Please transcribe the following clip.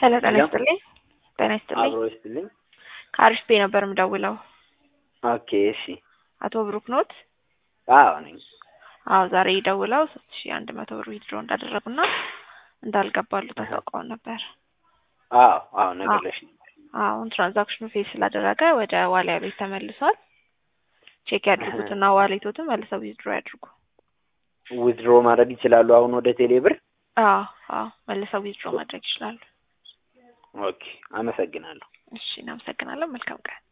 ሄሎ ጤና ሄሎ። ይስጥልኝ። ጤና ይስጥልኝ። አብሮ ይስጥልኝ። ከአሪፍ ቤ ነበር የምደውለው። ኦኬ እሺ። አቶ ብሩክ ኖት? አዎ ነኝ። አዎ ዛሬ ደውለው ሶስት ሺ አንድ መቶ ብር ዊድሮ እንዳደረጉና እንዳልገባሉ ታሳውቀውን ነበር። አዎ አዎ ነገርሽ አሁን ትራንዛክሽኑ ፌስ ስላደረገ ወደ ዋሊያ ቤት ተመልሷል። ቼክ ያድርጉትና ዋሌቶትን መልሰው ዊዝድሮ ያድርጉ። ዊዝድሮ ማድረግ ይችላሉ አሁን ወደ ቴሌ ብር? አዎ አዎ መልሰው ዊዝድሮ ማድረግ ይችላሉ። ኦኬ አመሰግናለሁ። እሺ እናመሰግናለን። መልካም ቀን